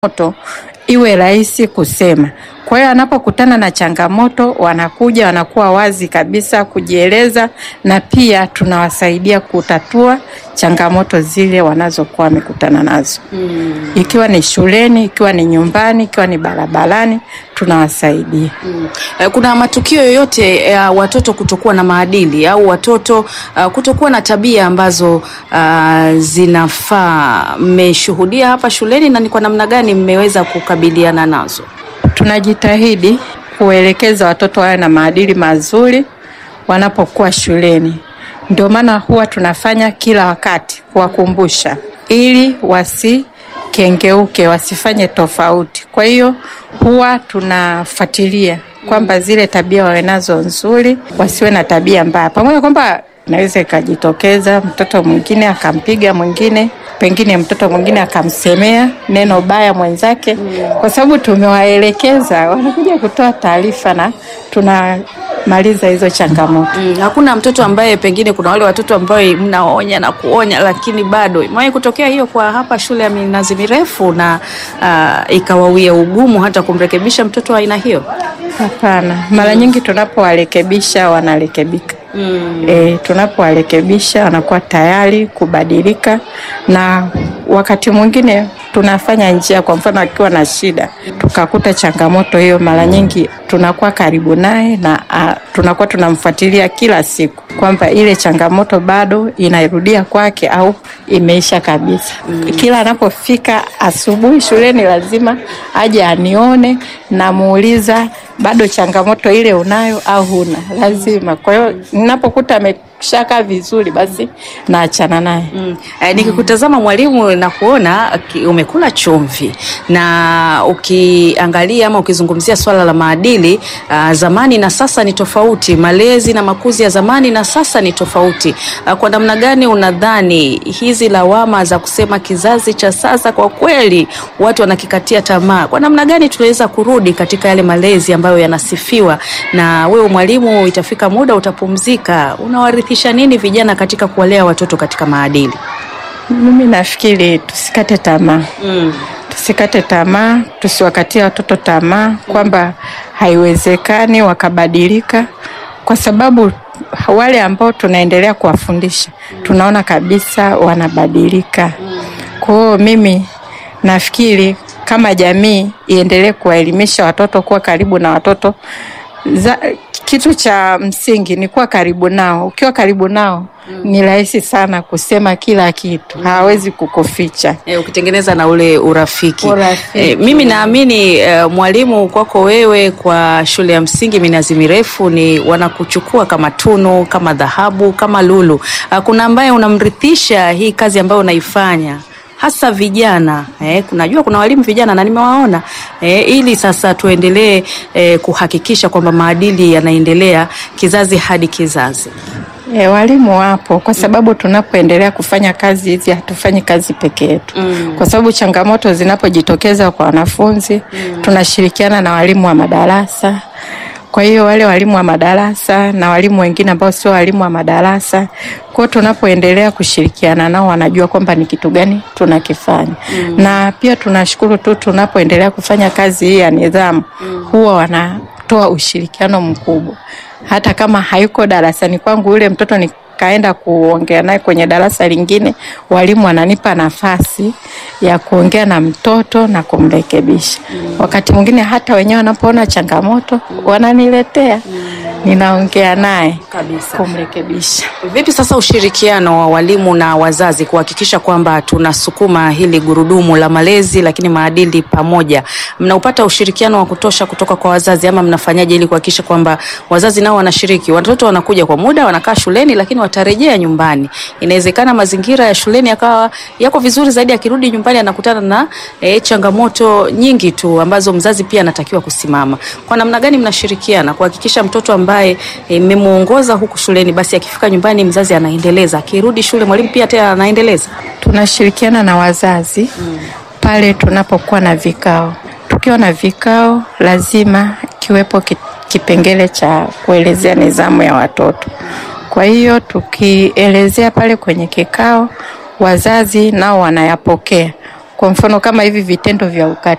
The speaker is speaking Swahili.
moto iwe rahisi kusema. Kwa hiyo anapokutana na changamoto wanakuja wanakuwa wazi kabisa kujieleza, na pia tunawasaidia kutatua changamoto zile wanazokuwa wamekutana nazo Mm. ikiwa ni shuleni, ikiwa ni nyumbani, ikiwa ni barabarani, tunawasaidia. Mm. Eh, Kuna matukio yoyote ya watoto kutokuwa na maadili au watoto uh, kutokuwa na tabia ambazo uh, zinafaa mmeshuhudia hapa shuleni na ni kwa namna gani mmeweza kukabiliana nazo? Tunajitahidi kuelekeza watoto wawe na maadili mazuri wanapokuwa shuleni. Ndio maana huwa tunafanya kila wakati kuwakumbusha ili wasikengeuke, wasifanye tofauti. Kwa hiyo huwa tunafuatilia kwamba zile tabia wawe nazo nzuri, wasiwe na tabia mbaya, pamoja kwamba inaweza ikajitokeza mtoto mwingine akampiga mwingine, pengine mtoto mwingine akamsemea neno baya mwenzake, kwa sababu tumewaelekeza, wanakuja kutoa taarifa na tunamaliza hizo changamoto. Mm, hakuna mtoto ambaye pengine kuna wale watoto ambao mnaonya na kuonya lakini bado imewahi kutokea hiyo kwa hapa shule ya Minazi Mirefu na uh, ikawawia ugumu hata kumrekebisha mtoto wa aina hiyo? Hapana, mara nyingi tunapowarekebisha wanarekebika. Mm. E, tunapowarekebisha wanakuwa tayari kubadilika, na wakati mwingine tunafanya njia, kwa mfano akiwa na shida tukakuta changamoto hiyo, mara nyingi tunakuwa karibu naye na a, tunakuwa tunamfuatilia kila siku kwamba ile changamoto bado inairudia kwake au imeisha kabisa. Kila anapofika asubuhi shuleni lazima aje anione, namuuliza bado changamoto ile unayo au huna, lazima. Kwa hiyo ninapokuta ameshakaa vizuri, basi naachana naye. Mm. Eh, nikikutazama mwalimu na kuona ki- umekula chumvi na ukiangalia ama ukizungumzia swala la maadili uh, zamani na sasa ni tofauti. Malezi na makuzi ya zamani na sasa ni tofauti. Uh, kwa namna gani unadhani hizi lawama za kusema kizazi cha sasa kwa kweli watu wanakikatia tamaa, kwa namna gani tunaweza kurudi katika yale malezi ambayo yanasifiwa? Na wewe mwalimu, itafika muda utapumzika, unawarithisha nini vijana katika kuwalea watoto katika maadili? Mimi nafikiri tusikate tamaa. Mm. Tusikate tamaa, tusiwakatie watoto tamaa kwamba haiwezekani wakabadilika, kwa sababu wale ambao tunaendelea kuwafundisha tunaona kabisa wanabadilika. Kwa hiyo mimi nafikiri kama jamii iendelee kuwaelimisha watoto, kuwa karibu na watoto za, kitu cha msingi ni kuwa karibu nao. Ukiwa karibu nao ni rahisi sana kusema kila kitu, hawawezi kukuficha. E, ukitengeneza na ule urafiki, Urafiki. E, mimi naamini e, mwalimu, kwako wewe kwa shule ya msingi Minazi Mirefu ni wanakuchukua kama tunu, kama dhahabu, kama lulu. A, kuna ambaye unamrithisha hii kazi ambayo unaifanya hasa vijana eh, kunajua kuna walimu vijana na nimewaona eh, ili sasa tuendelee eh, kuhakikisha kwamba maadili yanaendelea kizazi hadi kizazi. E, walimu wapo kwa sababu tunapoendelea kufanya kazi hizi hatufanyi kazi peke yetu Mm. kwa sababu changamoto zinapojitokeza kwa wanafunzi tunashirikiana na walimu wa madarasa. Kwa hiyo wale walimu wa madarasa na walimu wengine ambao sio walimu wa madarasa, kwa hiyo tunapoendelea kushirikiana nao wanajua kwamba ni kitu gani tunakifanya. Na pia tunashukuru tu tunapoendelea kufanya kazi hii ya nidhamu huwa wanatoa ushirikiano mkubwa hata kama hayuko darasani kwangu yule mtoto nikaenda kuongea naye kwenye darasa lingine, walimu wananipa nafasi ya kuongea na mtoto na kumrekebisha. Wakati mwingine hata wenyewe wanapoona changamoto wananiletea, ninaongea naye Kabisa. kumrekebisha. Vipi sasa ushirikiano wa walimu na wazazi kuhakikisha kwamba tunasukuma hili gurudumu la malezi lakini maadili pamoja? Mnaupata ushirikiano wa kutosha kutoka kwa wazazi ama mnafanyaje ili kuhakikisha kwamba wazazi nao wanashiriki? Watoto wanakuja kwa muda, wanakaa shuleni, lakini watarejea nyumbani. Inawezekana mazingira ya shuleni yakawa yako vizuri zaidi, akirudi nyumbani anakutana na e, changamoto nyingi tu ambazo mzazi pia anatakiwa kusimama. Kwa namna gani mnashirikiana kuhakikisha mtoto ambaye e, mmemuongoza huku shuleni, basi akifika nyumbani mzazi anaendeleza, akirudi shule mwalimu pia tena anaendeleza? Tunashirikiana na wazazi pale tunapokuwa na vikao. Tukiwa na vikao, lazima kiwepo ki- kipengele cha kuelezea nidhamu ya watoto. Kwa hiyo tukielezea pale kwenye kikao, wazazi nao wanayapokea Kwa mfano kama hivi vitendo vya ukatili